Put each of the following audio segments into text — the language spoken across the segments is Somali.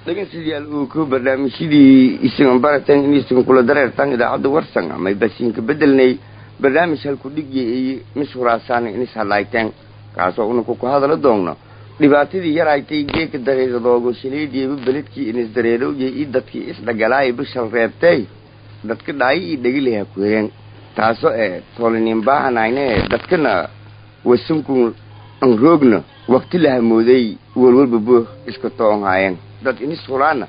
dhegeystayaal uu ku barnaamijyadii isagan barateen in isagan kula dareertaan idaacadda warsan amay basiinka bedelnay barnaamij halku dhigya iyo mishuraasaana inis hadlaayteen kaasoo unanku ku hadala doonno dhibaatadii yaraytay geeka dareeradoogo shaleediiba beledkii inis dareerowya io dadkii isdhagalaaya bishal reebtay dadka dhaayo iyo dhegilaha ku heen taasoo ee toolinin baahanayne dadkana wasanku anroogna wakti la hamooday walwalba booh iska toonhaayeen dad inis huraana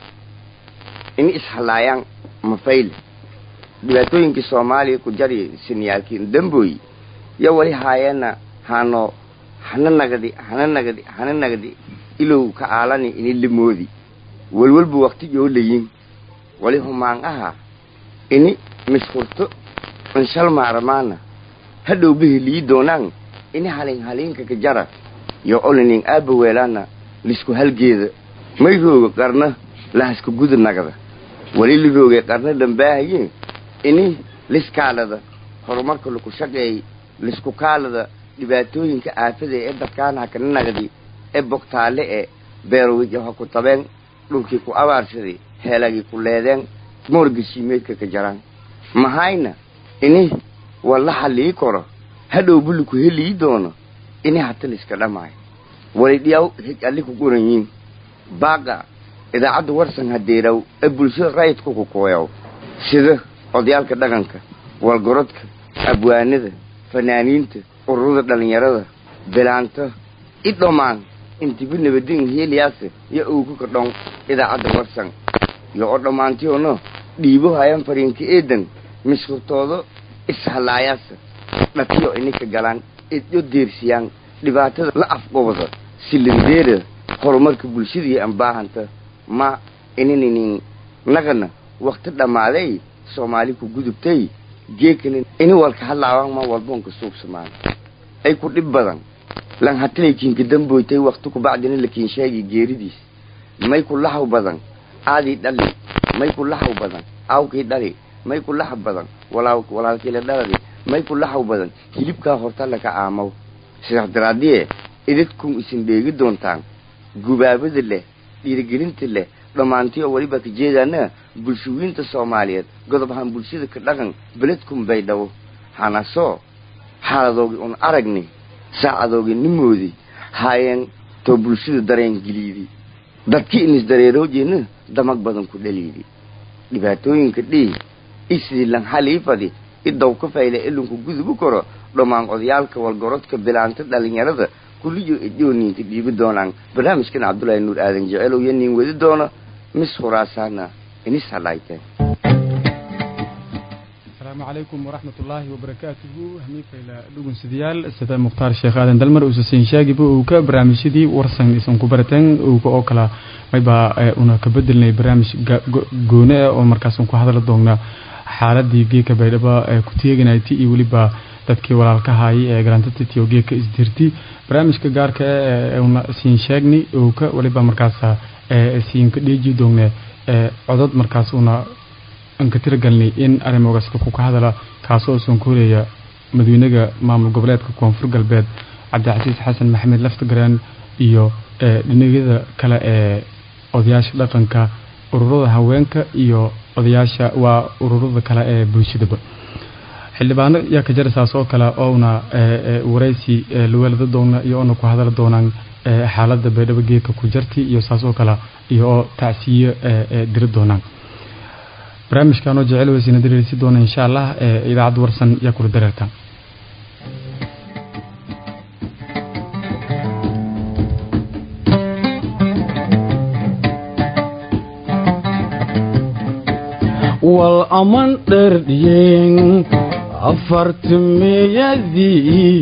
ini ishalaayaan mafayle dhibaatooyinkii soomaaliya ku jari siniyaalkii damboy yo wali haayeena hano hana nagadi hana nagadi hana nagadi ilow ka aalani ini lamoodi walwalba wakti yoo layin wali humaan aha ini mishkurto inshal maaramaana hadhow bahelii doonaan ini halin haliinka ka jara yo olinin aaba weelaana lisku halgeeda may rooga qarna lahaska guda nagada wali la roogay qarna dhambaahayin ini liskaalada horumarka laku shaqeey lisku kaalada dhibaatooyinka aafada ee dadkaana hakana nagdi ee bogtaale ee beerowija ha ku tabeen dhulkii ku abaarsaday heelagii ku leedeen moorgashiimeedka ka jaraan mahayna ini walla halii koro hadhow buliku helii doono ini hata liska dhamaayo wali dhiyaw hig alli ku goranyiin baaqa idaacadda warsan hadeeraw ee bulshada rayidku ku kooyaw sida odayaalka dhaqanka walgorodka abwaanada fanaaniinta ururada dhallinyarada bilaanta i dhammaan intiba nabadin heliyaase yo owgu ka dhon idaacadda warsan yo oo dhammaantiyono dhiibo hayan fariinka eedan mishkurtoodo ishallaayaasa dhatiyo ininka galaan idyo deersiyaan dhibaatada la afqobada silindeera horumarka bulshadii aan baahanta ma ininin naqana wakti dhammaaday soomaali ku gudubtay geekani ini walka hadlaawaan ma walboonka suubsamaan ay ku dhib badan lan hatilaykiinka damboytay wakti kubacdina lakiin sheegi geeridiis may ku lahaw badan aadii dhali may ku lahaw badan awkii dhali may ku lahaw badan walaalkiila dhaladi may ku lahaw badan hilibkaa horta laka aamaw sidaas daraadie idadkun isin dheegi doontaan gubaabada leh dhiirigelinta leh dhammaantii oo weliba ka jeedaana bulshooyinta soomaaliyeed godob ahaan bulshada ka dhaqan beledkun bay dhawo hanasoo xaaladoogi un aragni saacadoogi nimoodi haayeen too bulshada dareen geliidi dadkii inis dareeroojeena damag badan ku dhaliidi dhibaatooyinka dhii isidii lan haliifadi idaw ka fayle ilunku gudubu koro dhammaan odayaalka walgorodka bilaanta dhalinyarada kulliyo idyooniinka dhiibi doonaan barnaamijkan cabdullaahi nuur aadan jecelow yo nin wadi doono mis huraasaana inis hadhaayteen asalaamu calaykum waraxmat ullaahi wabarakaatuhu hamiifayla dhugunsidayaal sida mukhtaar sheekh aadan dalmar uusasiin shaagiba uu ka barnaamijyadii warsan isan ku barateen uuka oo kala maybaa una ka bedelnay barnaamij goone ah oo markaasan ku hadala doonnaa xaaladii geeka baydhaba ku teeganaytay iyo weliba dadkii walaalkahaayay ee garantatiyo geeka isdirti barnaamijka gaarka ee una siin sheegni uuka weliba markaas siin ka dheeji doonne codod markaas una anka tiragalnay in arrimogaska ku ka hadala kaasoo usan ku horeeya madawynaga maamul goboleedka koonfur galbeed cabdicasiis xasan maxamed laftagaraan iyo dhinagyada kale ee odayaasha dhaqanka ururada haweenka iyo odayaasha waa ururada kale ee bulshadaba xildhibaano yaa ka jarasaas oo kale ouna waraysi lawelada doona iyo oona ku hadala doonaan xaalada baydhabo geedka ku jarti iyo saas oo kale iyo oo tacsiyo diri doonaan barnaamijkanoo jecel weysina dareersi doona insha allah idaacadda warsan yaa kula dareerta wal aman dherdhiyen afartimiyadii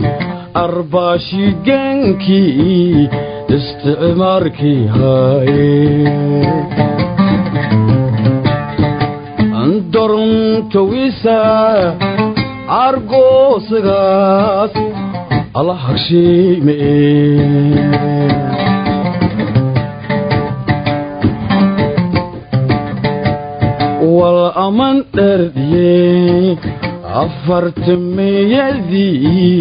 arbaashigeenkii isticmaarkii haaye dorntawisa argoosagaas ala hagshiime wal aman dherdhiye afartimiyadii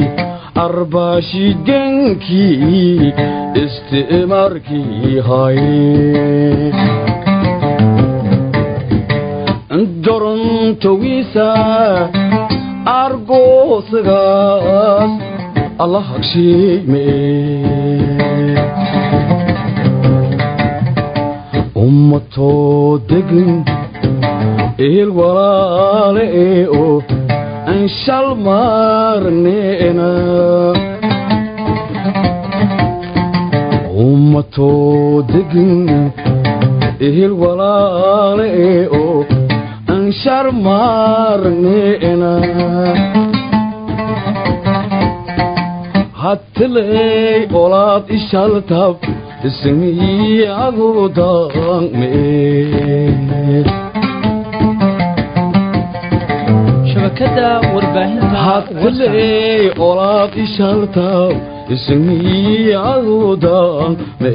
arbaashigeenkii isticmaarkii haye intowiisa argoosagaas alla hagshiime ummatoo degin ehel walaale ee oo aan shal maarneena ummatoo degin ehel walaale ee oo aan shar maarneena hattiley olaad ishaltab shabakada warbaahinta hadley olaad ishaltaw ismiyadudan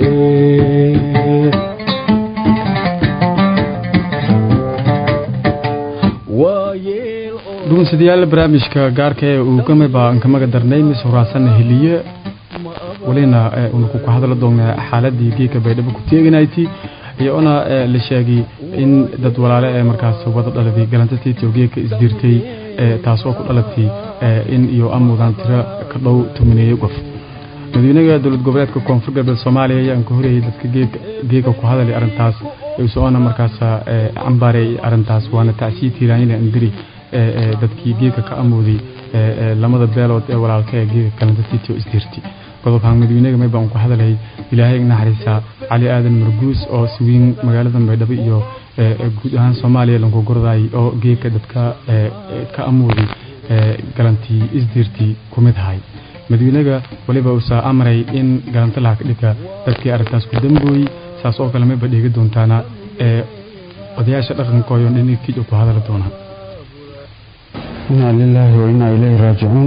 dhugunsidayaal barnaamijka gaarka ee uu gamay baan kamaga darnay mis horaasana heliye walina una ku hadla doonaa xaaladii geeka baydhabo ku teeganayti iyona la sheegay in dad walaale ee markaas wada dhalatay galantatii geeka isdirtay taasoo ku dhalatay in iyo amudaan tiro ka dhow tumineeyo qof madaxweynaha dowlad goboleedka koonfur galbeed soomaaliya ayaan ka horeyay dadka geeka ku hadalay arrintaas soona markaas cambaaray arrintaas waana tacsiyi tiiraanila indiri dadkii geeka ka amooday lamada beelood ee walaalka ee geeka galantatitio isdirtay qodobkan madaxweynaga may baan ku hadalay ilaahay naxariisa cali aadan marguus oo siwiin magaalada baydhabo iyo guud ahaan soomaaliya lanku gorday oo geeka dadka ka amooday galantii isdirtii ku mid ahay madaxweynaga waliba uusaa amray in galanta laha ka dhigka dadkii arrintaas ku dambooyey saas oo kale mayba dheegi doontaana odayaasha dhaqankooyo dhinikii ku hadali doonaa inaa lilaahi wa inaa ilayhi raajicuun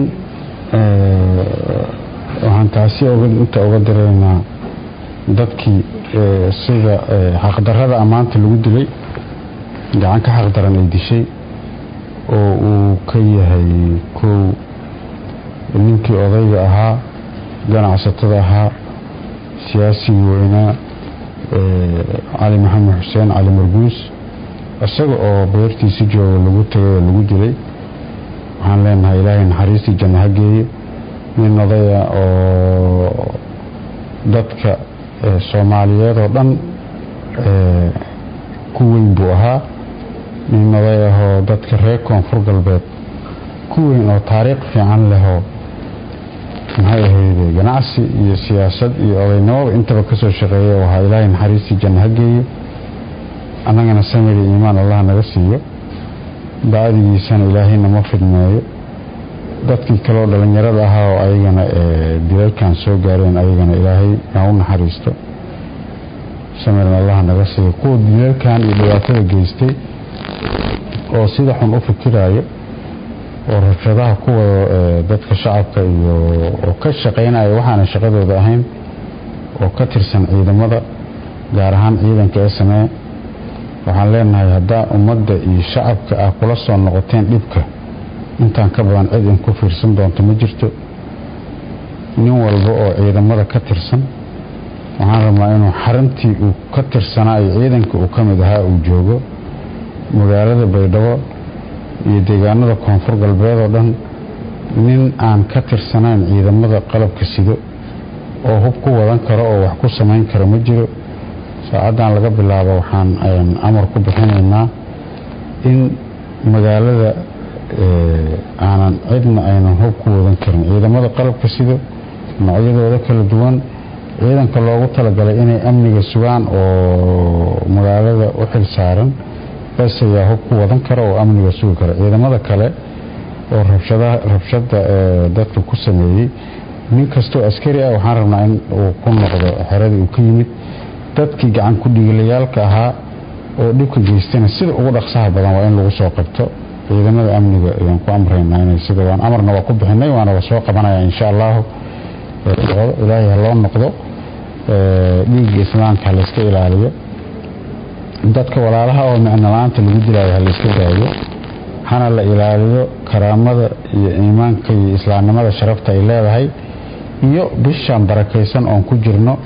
waxaan taasi inta uga diraynaa dadkii sida xaqdarrada ammaanta lagu dilay gacan ka xaqdaran ay dishay oo uu ka yahay kow ninkii odayga ahaa ganacsatada ahaa siyaasigii weynaa cali maxamed xuseen cali marguus isaga oo beertiisi jooga lagu tagay oo lagu dilay waxaan leenahay ilaahay naxariistii janno ha geeyo nin odaya oo dadka soomaaliyeed oo dhan ku weyn buu ahaa nin oday ahoo dadka reer koonfur galbeed ku weyn oo taariikh fiican lehoo maxay ahayde ganacsi iyo siyaasad iyo odaynimada intaba kasoo shaqeeya wahaa ilaahay naxariistii janno ha geeyo annagana samiri iimaan allah naga siiyo bacdigiisana ilaahay nama fidmeeyo dadkii kaleoo dhallinyarada ahaa oo ayagana dilalkan soo gaareen ayagana ilaahay ha u naxariisto samiran allah naga siiyo kuwa dilalkan iyo dhibaatada geystay oo sida xun u fikiraayo oo rabshadaha ku wado dadka shacabka iyo oo ka shaqaynaya waxaana shaqadooda ahayn oo ka tirsan ciidamada gaar ahaan ciidanka ee samee waxaan leenahay haddaa ummadda iyo shacabka ah kula soo noqoteen dhibka intaan ka badan cid in ku fiirsan doonto ma jirto nin walba oo ciidamada ka tirsan waxaan rabnaa inuu xarintii uu ka tirsanaa iyo ciidanka uu ka mid ahaa uu joogo magaalada baydhabo iyo deegaanada koonfur galbeed oo dhan nin aan ka tirsanayn ciidamada qalabka sido oo hub ku wadan karo oo wax ku samayn karo ma jiro saacaddan laga bilaabo waxaan amar ku bixinaynaa in magaalada aanan cidna aynan hub ku wadan karin ciidamada qalabka sido noocyadooda kala duwan ciidanka loogu talagalay inay amniga sugaan oo magaalada u xil saaran bas ayaa hub ku wadan kara oo amniga sugi kara ciidamada kale oo rabshada dadka ku sameeyey nin kastoo askari ah waxaan rabnaa in uu ku noqdo xeradii uu ka yimid dadkii gacan ku dhigilayaalka ahaa oo dhibka geystana sida ugu dhaqsaha badan waa in lagu soo qabto ciidamada amniga ayaan ku amraynaa inay sida waan amarna waa ku bixinay waana la soo qabanaya insha allahu ilaahay ha loo noqdo dhiigga islaamka ha layska ilaaliyo dadka walaalaha oo micno la-aanta lagu dilaayo ha layska daayo hana la ilaaliyo karaamada iyo iimaanka iyo islaamnimada sharafta ay leedahay iyo bishaan barakaysan oon ku jirno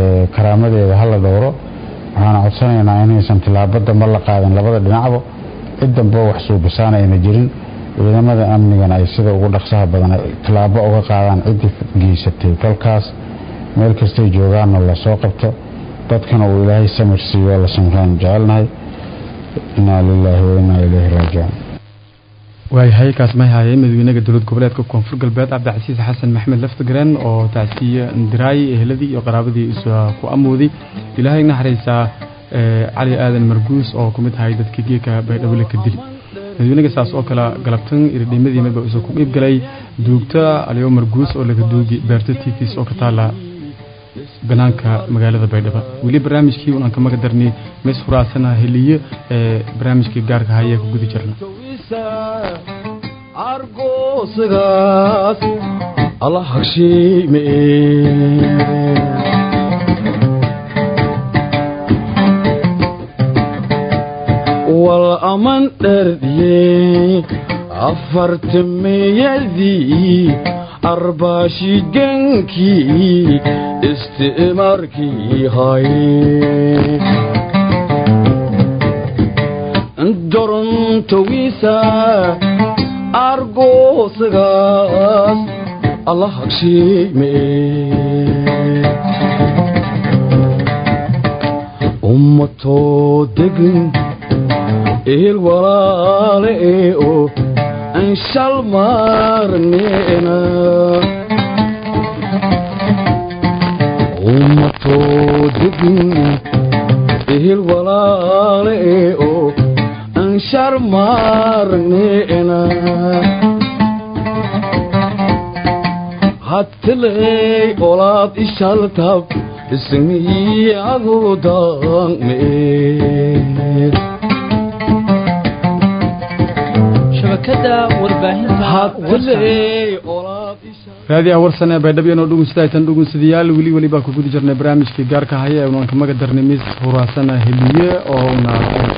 karaamadeeda hala dhowro waxaana codsanaynaa inaysan tilaabo damba la qaadin labada dhinacba cid damba wax suubisaana ayna jirin ciidamada amnigana ay sida ugu dhaqsaha badan tallaabo uga qaadaan ciddii geysatay kolkaas meel kastay joogaanna lasoo qabto dadkana uu ilaahay samir siiyo la samraan jecelnahay inaa lilaahi wa inaa ilayhi raajicuun waayahay kaas may haayay madaxweynaha dowlad goboleedka koonfur galbeed cabdicasiis xasan maxmed laftigreen oo tacsiye ndiraay eheladii iyo qaraabadii isu ku amooday ilaahay naxariisaa cali aadan marguus oo ku mid ahay dadkii geeka baydhabo ka dili madaxweynaga saas oo kale galabtan iridhimadii midba isu ku qiib galay duugta aliyo marguus oo laga duugi beerta titis oo ka taala banaanka magaalada baydhabo weli barnaamijkii unaan ka maga darnay mis huraasana heliye ee barnaamijkii gaarka hayee ku gudi jirna argoosagaas alla hagshiime wal aman dherdiye afartameyadii arbaashigankii isti'maarkii hay dorontowiisa argoosagaas alla hagshiime ummatoo degin ehel walaale ee oo aan shal maarneena ummatoo degin ehel walaale ee oo aan shar maarneena hattiley olaad ishaltab ismii agudaanmee shabakada warbaahinta raadiyaha warsan ee baydhabo inoo dhugunsidaytan dhugunsadayaal weli weli baa ku gudi jirnay barnaamijkii gaarka haya ee unaan kamaga darnay mis huraasana heliye oo una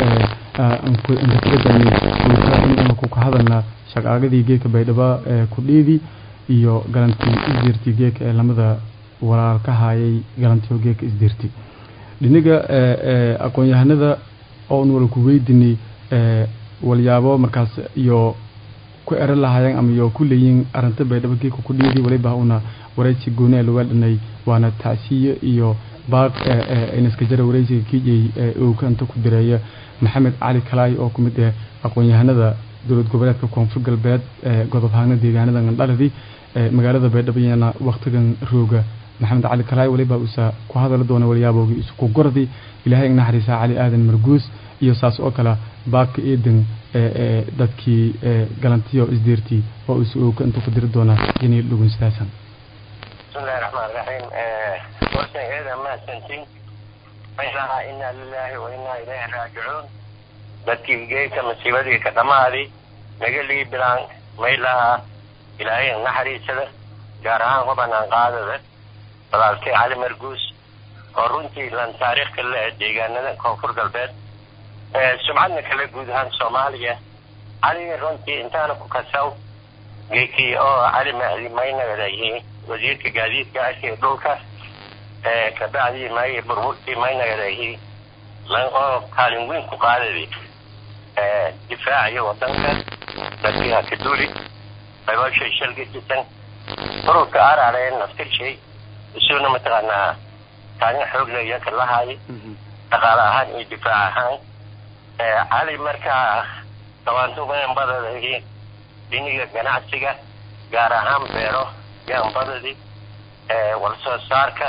inkatiragani ku ka hadalna shaqaagadii geeka baydhabo ee kudhiidi iyo galantii isdirti geeka ee lamada walaal ka hayay galantiyo geeka isdirti dhiniga aqoon-yahanada oon wala ku weydinay walyaabo markaas iyo ku eran lahaayeen ama iyo ku leeyiin arinta baydhabo geeka ku dhiidi waliba una waraysi gooni ee laga dhanay waana tacsiye iyo baaq inaska jara waraysiga kijay uu kanta ku direeya maxamed cali kalaay oo ku mid ah aqoon-yahanada dowlad goboleedka koonfur galbeed ee godob haagna deegaanada ngandhaladi magaalada baydhabo iyana waktigan rooga maxamed cali kalaay waliba uusa ku hadali doona walyaaboogi isku gordi ilaahay naxariisa cali aadan marguus iyo saas oo kale baaka eedan dadkii galantiyo isdiirtii oo is ooka intuu ku diri doonaa inay dhugunsidaasan bismillahi raxmaan raxiim warsan eeda mahadsantiin maylaha inaa lilaahi wa inaa ilayhi raajicuun dadkii geedka masiibadii ka dhammaadi naga lii bilaan maylaha ilaahay naxariisada gaar ahaan hubanaan qaadada walaalkay cali marguus oo runtii lan taariikhka le deegaanada koonfur galbeed sumcadna kale guud ahaan soomaaliya cali runtii intaana ku kasaw geekii oo cali mahdi maynagadayi wasiirka gaadiidka ashii dhulka kabacdii may burburtii maynagadayi lan oo kaalin weyn ku qaadadi difaaciyo wadanka dadkii hakaduli qaybashay shalgadisan ururka arareen naftirshay isuna mataqaanaa kaalin xoogla iyaka lahaay dhaqaale ahaan iyo difaac ahaan cali markaa dawaantumaanbadadii dhiniga ganacsiga gaar ahaan beero yaanbadadii walsoo saarka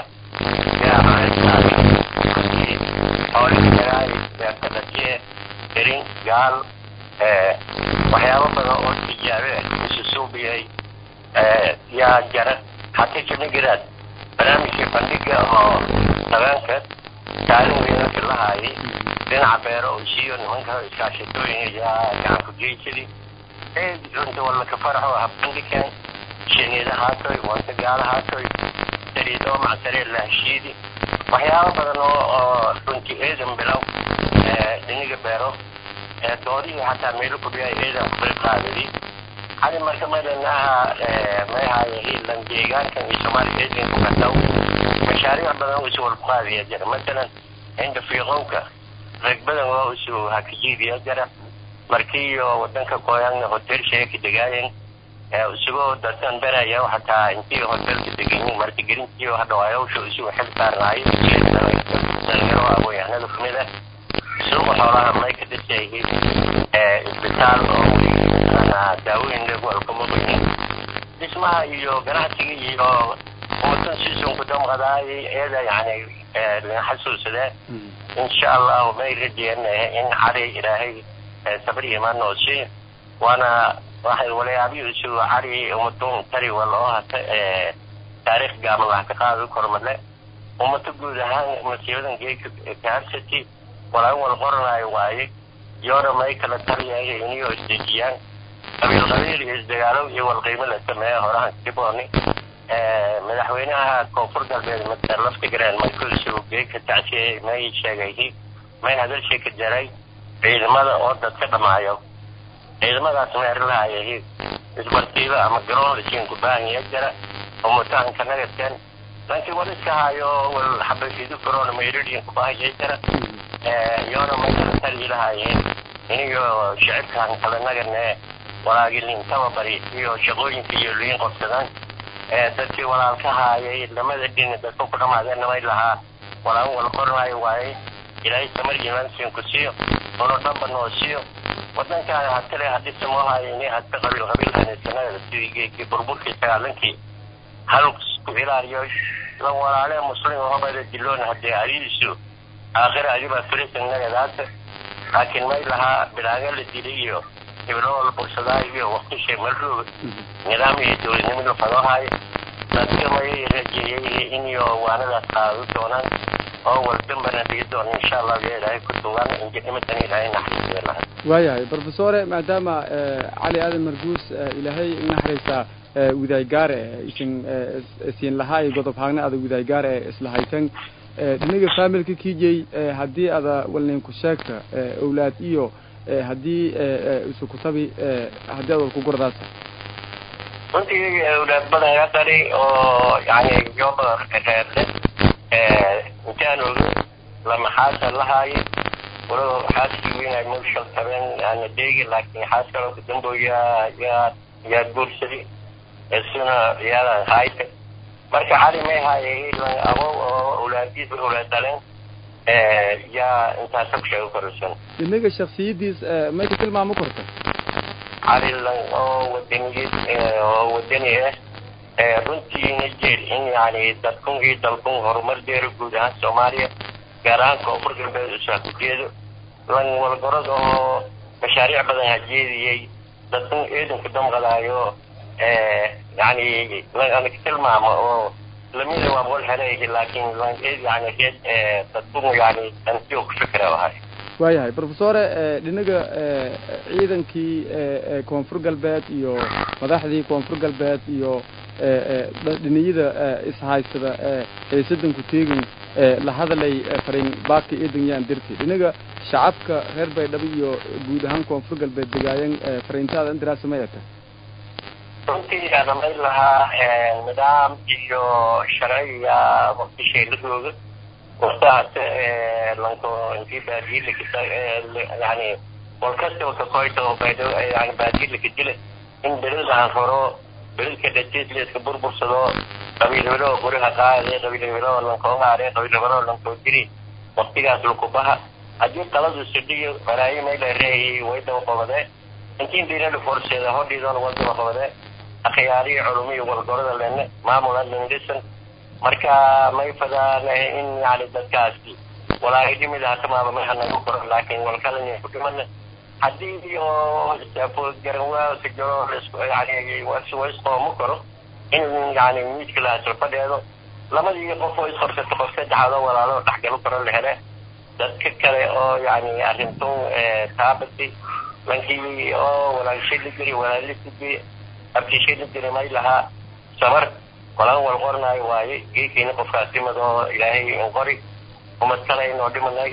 oolidagaay beertadhajiye erin gaal waxyaabo badan oo tijaabe isu suubiyay yaa jara hata jamigiraad barnaamijkii bandhiga oo haweenka kaalin weynaka lahaayay dhinaca beero oo siiyo nimanka iskaashatooyin yaa gacanku geysadii runta wallaka faraxo habandhigan shineeda haatoy wanta gaala haatoy sariidoo macsaree lahashiidi waxyaabo badan oo oo runtii eedan bilow dhiniga beero doodihii xataa meelo kudhiya eedan ku qayb qaadadi cali marka madanaha mayhaaye hiilan deegaankan iyo soomaaliya eedan ku kataw mashaariic badan isu walku qaadiya jira masalan cinda fiiqowka rag badan oo isu hakajiidiya jira markiiyo wadanka koyangna hotel sheeka degaayen isagoo dadkan beraya hataa intii hotelka degayin marka gerintiyo hadha ayawsha isugu xil saarnaayo dhalinyaro aqoon-yahanada kamid ah suuqa xoolaha may ka dhisayihiin isbitaal oo daawooyin walkama bayin dhismaha iyo ganacsiga iyo umatan sisunku damqadaay iyada yani laga xasuusadee insha allahu may rajeynahe in cari ilaahay sabr imaan noo siiyo waana waxay walaabiyo isugu cari umadun tari wal oo hata taariikh gaaban laha ka qaadi kormale ummada guud ahaan masiibadan geeka kaarsati walaan wal qoranayo waaye yoona may kala taliyayo iniyo isdejiyaan qabiil qabiil iyo isdagaalo iyo walqiimo la sameeya horahan kibooni madaxweynaha koonfur galbeed master laftigreen michael suge ka tacsiyey may sheegayhi may hadalshii ka jaray ciidamada oo dadka dhamaayo ciidamadaas meerilahayahi isbartiiba ama garoon lasiin kubaahiya jara oo mutaanka nagadkan lankii wal iska hayo wal xabashidu corona mayradiin kubaahiya jara yoona may kala taliilahayeen iniyo shicibkan kala nagane walaagilin tababari iyo shaqooyinka iyo liin qobsadaan dadkii walaalka haayay lamada dhini dadka ku dhamaadeen namay lahaa walaan wala qornaayo waaye ilaahay samar imaansiin ku siiyo ono dhanba noo siiyo wadankaana hatale hadii samoohayo ini hadka qabiil qabiilkan sanada sidii burburkii sagaalankii hal ku ilaaliyo la walaale muslim hobada diloon hadee adidiisu aakhira adibaa firisan nagadaasa laakiin may lahaa bilaaga la dilay iyo hibroo la bursadaa iyo waqtishay malrooga nidaam iyo dowladnimo la fadoohayo dadka may rajeeyay iniyo waanadaas qaado doonaan oo waldambana dhigi doona insha allah ya ilaahay ku tugan injinimadan ilaahay naxariisiya lahay waayahay brofesore maadaama cali aadan marguus ilaahay naxariisa widaygaare isin siin lahaa iyo godob haagna ada widaygaare islahaytan dhinaga familka kijay haddii ada walninku sheegta owlaad iyo haddii isukutabi haddii ad walku gurdaasa runtii awlaad badan iga dhali oo yani yoba reerle intaan oga lama xaasa lahaayo walow xaaskii weynay mawshal tabeen ana deegi laakiin xaas kaloo kadambooya yaa yaa guursaday isuna iyaadan hayta marka cali may haayay lan abow oo awlaadiis awlaad dhaleen yaa intaasa ku sheego koraysan inaga shaksiyadiis may ka tilmaamo korta cali lan oo wadaniyad oo wadani ah runtiina jeel in yani dadkun iyo dalkun horumar deero guud ahaan soomaaliya gaar ahaan koonfur galbeed usaakujeedo lan walgorod oo mashaariic badan hajeediyey dadkun eedanku damqadaayo yani lan anig tilmaamo oo lamida waa wal heleehi laakiin lan yani reed dadkun yani antiyo ku fikra ahay waayahay brofesore dhinaga ciidankii koonfur galbeed iyo madaxdii koonfur galbeed iyo dhiniyada ishaystada haysadanku teegin la hadalay farin baaka eedan yaan dirti dhinaga shacabka reer baydhabo iyo guud ahaan koonfur galbeed degaayan fariintaada indiraasa may ata runtii adamay lahaa nidaam iyo sharciya waqtishay la jooga waqtahaas lanko intii baadiyilakisa yani walkasta wakakoyta baydhabo yani baadiyilaka dila in beladahan horo beladka dhatiisleeska burbursado qabiil hebeloo guriha qaade qabiil hebeloo lankoogaare qabiil hebeloo lankoo diri waqtigaas lakubaha haddii qaladu sidhiyo balaayo mayla reeyi way daba qabadee intiin diinada forseeda hodhiidoona waa daba qabadee akhyaariyo culumiyo walgorada lene maamula lindhisan marka may fadaana in yani dadkaasi walaahi dhimid hatamaaba may hanagu koro laakiin walkalani ku dhimana haddii oo garanwaasa jaro yani waisqoomo karo in yani miidka la hasla fadheedo lamadii qof oo isqorsato qof saddexaad oo walaalo dhexgalo karo la hele dadka kale oo yani arrintun taabati lankii oo walaalshay la jiri walaalisi abtishay la jiri may lahaa sabar qolaan wal qornaayo waaye geekiina qofkaas dhimad oo ilaahay in qori umad kale inoo dhimanay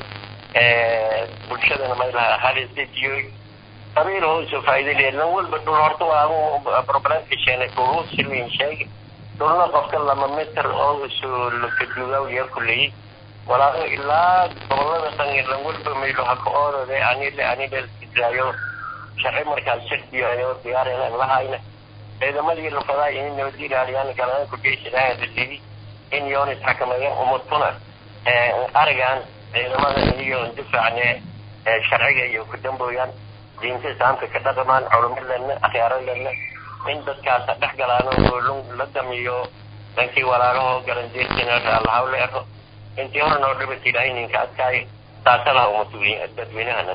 bulshadana may lahaa halisejiyoy qabiil hooso faa'iido leed lan walba dhul horta waa problemka sheenay dhulu silin sheegi dhulna qofka lama mitir oo isu lakaduugaw yaa kuleeyey walaalo ilaa gobolada dhan lan walba maylo haka oodode anile anile islaayo sharci markaas shardiyayo diyaarina lahayna ciidamadii lafadaay in nabadgeliyaaliyaan galaan ku geysadaan dadidi in yonis xakameeyaan umurtuna arigan ciidamada iyo difaacne sharciga iyo ku dambooyaan diinta islaamka ka dhaqamaan culumadeenna akhyaaradeena in dadkaas dhex galaan oo la damiyo dhankii walaalaho galandeertina allahawle ero intii hore noo dhibata ilaahay ninka adkaay taasalaha uma dadweynahana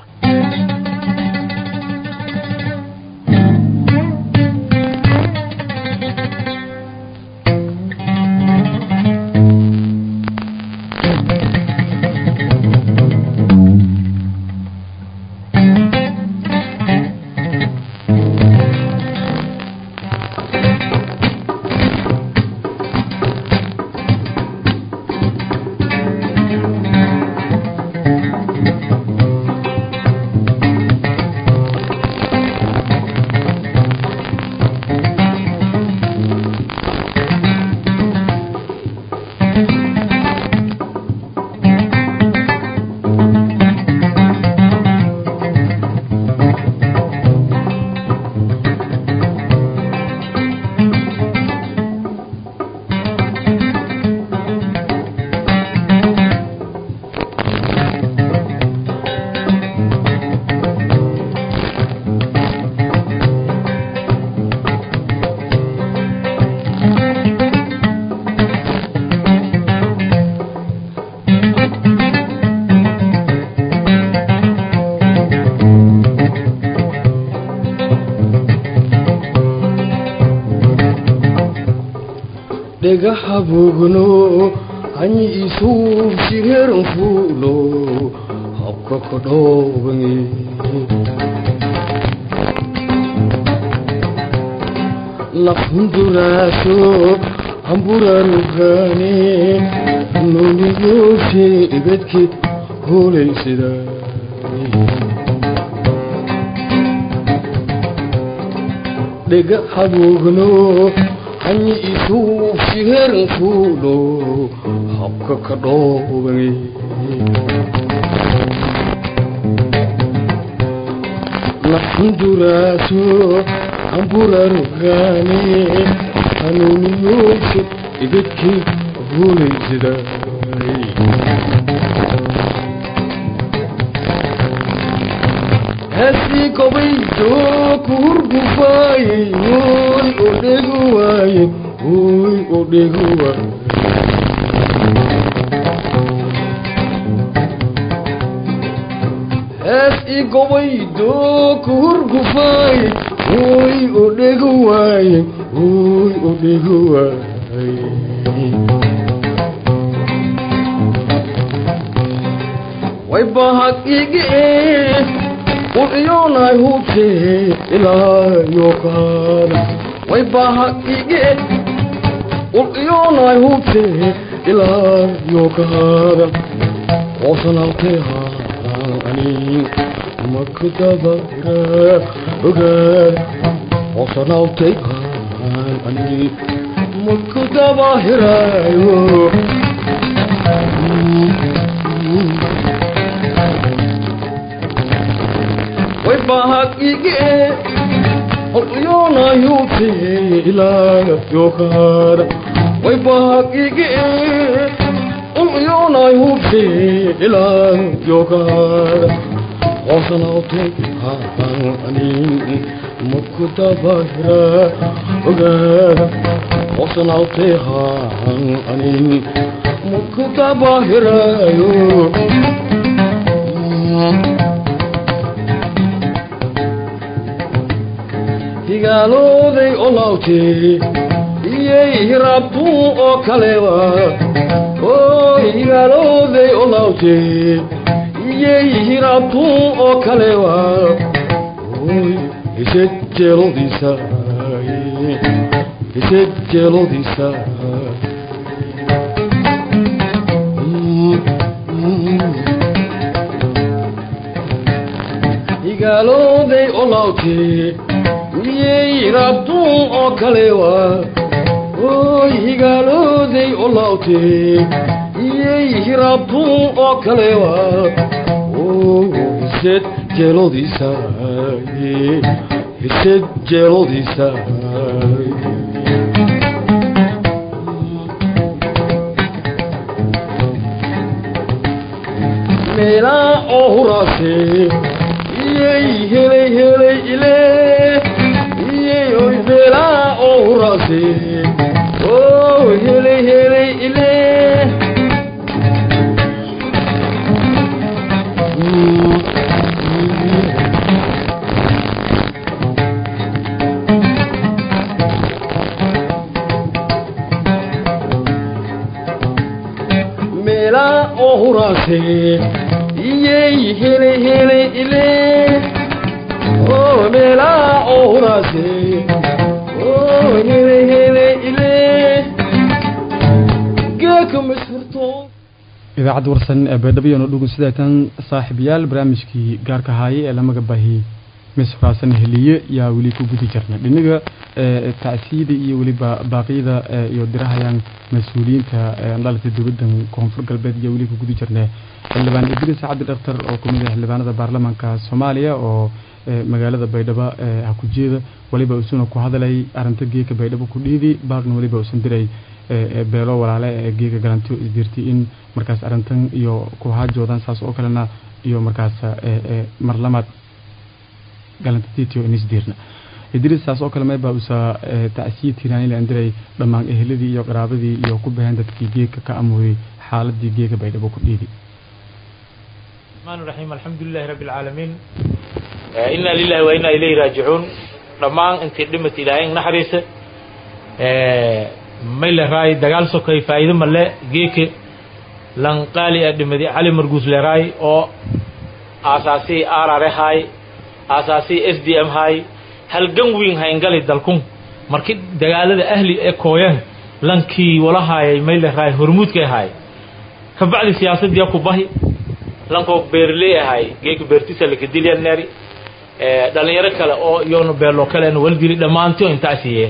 dhagaxa bogno hanyi isuuf shireeran fuulo habka ka dhoobange lafunduraaso hamburarugane noniyooshe ibadke hoolaysidaa dhagaxa bogno hanyi isuuf shireeran fuulo habka ka dhoobange lafunduraaso hamburarugane hanuuniyooshe ibadke hoolaysidaa hasi kobaydo kurgufaaye oy odhegu waaye oy odhegu waaye hasi kobaydo kurgufaaye oy odhegu waaye oy odhegu waaye way bahag ige ucyoonay hubte ilaayo kaada way bahag ige ucyoonay hubte ilaayo kaada oosanaltee haani makdabara ogaada oosanaltay haani makdabahiraayo way bahag ige oyoonayute ilaayo kaada way bahag ige oyoonayute ilaayo kaada oosanawte haani makudabahira ogaada oosanawte haani makudabahiraayo higaalooday olawtee iyey hiraabtuu oo kalewa oy higaalooday olawtee iyey hiraabtuu oo kalewa oy hised jeelodiisa hised jeelodiisa higaalooday olawtee iyey rabtuu oo kalewa oy higaalooday olawtee iyey hirabtuu oo kalewa hised jeelodiisa hised jeelodiisa meelaa oo huraase iyey helay helay ile iyey oy meelaa oo huraase oo helay helay ile meelaa oo huraase iyey helay helay ile oo meelaa oo huraase oo helay helay ile geeka mashurto idaacadda warsan ee baydhabo no dhugun sideetan saaxiibayaal barnaamijkii gaarka haayay ee lamaga baahiyey mis huraasan heliye yaa weli ku gudi jirna dhinaga tacsiyada iyo weliba baaqyada iyo dirahayaan mas-uuliyiinta dhalata dowladdan koonfur galbeed iyo weli ku gudi jirna xildhibaan idris cabdi dhaktar oo kamid ah xildhibaanada baarlamaanka soomaaliya oo magaalada baydhabo ha ku jeeda waliba isuna ku hadalay arinta geeka baydhabo ku dhiidi baaqna waliba usan diray beelo walaale ee geeka galantiyo isdirtay in markaas arintan iyo ku haajoodan saas oo kalena iyo markaas marlamaad galantatiitio inisdirna idris saas oo kale mayba usa tacsiya tiraanila andiray dhammaan eheladii iyo qaraabadii iyo ku baheen dadkii geeka ka amuuday xaaladii geeka baydhabo ku dhiidi الرحمن الرحيم الحمد لله رب العالمين إنا لله وإنا إليه راجعون dhammaan intii dhimata ilaahay naxariisa mayle raay dagaal sokay faa'iido male geeke lanqaali a dhimadi cali marguus le raay oo aasaasii arare haay aasaasii s d m haay halgan wiin hayngali dalkun marki dagaalada ahli ee kooyan lankii wala haayay mayle raay hormuudka haay kabacdi siyaasadii ku bahi lankoo beerley ahay geeka beertisa lakadilyaneri dhalinyaro kale oo iyona beerloo kale waldili dhammaantio intaa siiye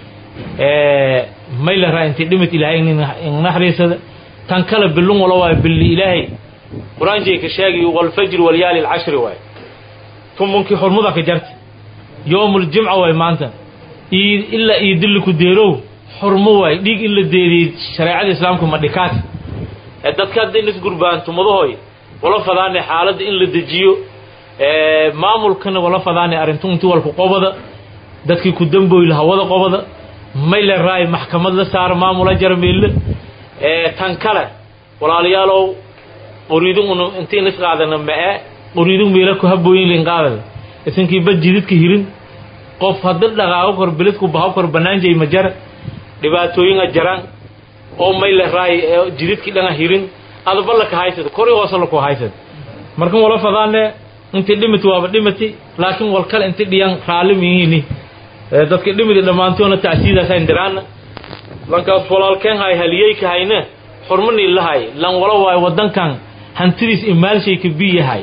mayla raa intii dhimit ilaahay naxariisada tan kale bilun wala waayo billi ilaahay qur-aankii ka sheegi walfajri walyaali alcashri waay tumunkii xurmuda ka jarta yoomul jimca waay maanta ii ilaa ii dilli ku deerow xurmo waay dhiig in la deediyey shareecada islaamka ma dhikaas dadka hadda in isgurbaan tumadahoy wala fadaane xaaladda in la dejiyo maamulkana wala fadaane arrintu inti walku qobada dadkii ku damboy hawada qobada mayle raay maxkamad la saaro maamula jarmeelle tan kale walaalayaalow qoriidin un intiin is qaadana ma'e qoriidin meela ku habooyin lin qaadada isinkii bad jididka hirin qof hadda dhaqaago kor biladku bahaw kor banaanjay ma jara dhibaatooyinga jaraan oo mayle raay jididkii dhanga hirin adaba laka haysad kori hoose laku haysad markan wala fadaane inti dhimati waaba dhimati laakiin wal kale inti dhiyan raalli mihiini dadka dhimidi dhammaantoona tacsiidaasa indiraana lankaas walaalkeen hay haliyeyka hayne xurmanii lahay lan wala waayo wadankan hantidiis imaalshayka biyahay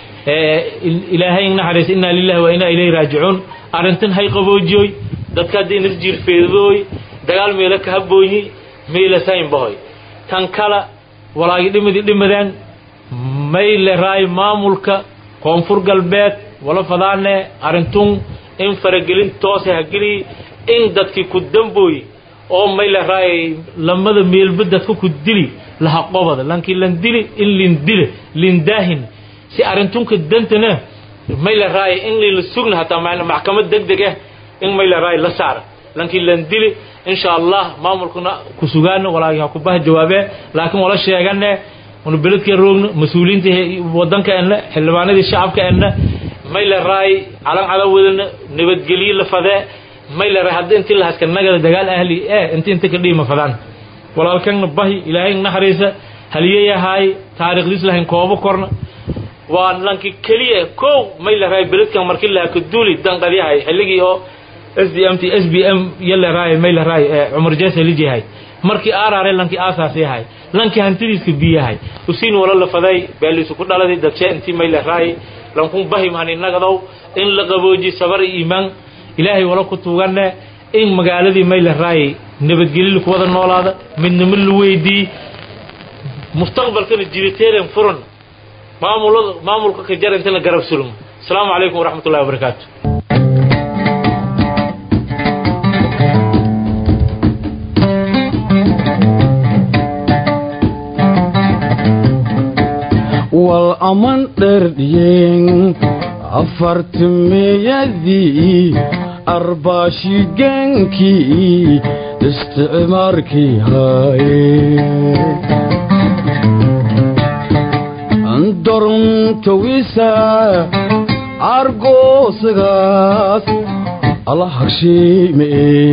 ilaahay naxariis inaa lillahi wa inaa ilayhi raajicuun arrintan hay qaboojiyoy dadka haddii inas jiirfeedooy dagaal meelo ka habooyi meela saynbahoy tan kala walaagi dhimidi dhimadeen mayle raay maamulka koonfur galbeed wala fadaane arrintun in faragelin toose hageli in dadkii ku dambooy oo mayle raay lamada meelba dadka ku dili laha qobada lankii lan dili in lin dile lin daahin si arrintunka dantana mayle raay in lila sugna hataa maxkamad deg deg ah in mayle raay la saara lankii lan dili insha allah maamulkuna ku sugaano walaagi ha ku bah jawaabee laakiin wala sheegane unu beledkeen roogno mas-uuliyiinta wadanka enna xildhibaanadii shacabka enna mayle raay calan cada wadana nabadgelye la fadee mayle raay hadda intii la haska nagada dagaal ahli eh inti inta ka dhiima fadaan walaalkeenna bahi ilaahay naxariisa haliyayahaay taariikhdiis lahayn koobo korna waa lanki keliya kow mayle raay beledkan markii lahaa ka duuli danqadyahay xilligii oo s d m t s b m yale raay mayle raay cumar jees helijihay markii aaraare lankii aasaas yahay lankii hantidiiska biyahay usiin wala la faday beeliisu ku dhaladay dadshee intii mayle raay lankun bahim hani nagadow in la qabooji sabar iyo iimaan ilaahay wala ku tuugane in magaaladii mayle raay nabadgelyo ku wada noolaada midnimo la weydii mustaqbalkana jiriteeren furan maamulada maamulka ka jar inta la garab sulmo asalaamu calaykum waraxmat ullahi wabarakaatu wal aman dherdhiyen afartimeyadii arbaashigankii isticmaarkii haye dorntawisa argoosagaas alla hagshiime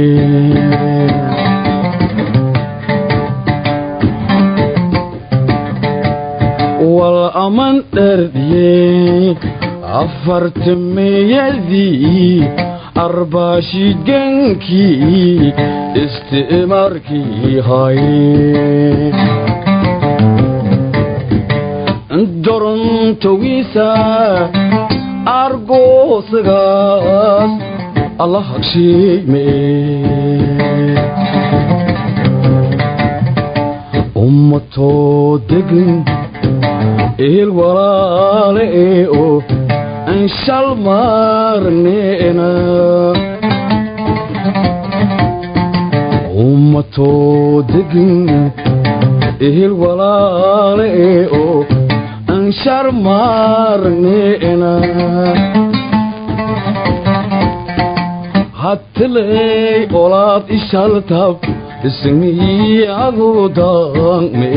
wal aman dherdhiye afartimeyadii arbaashigankii isticmaarkii haye dorntawisa argoosagaas alla hagshiime ummatoo degin ehel walaale ee oo anshal maarneena ummatoo degin ehel walaale ee oo anshar maarneena hattiley olaad ishaltab ismiyadu daanme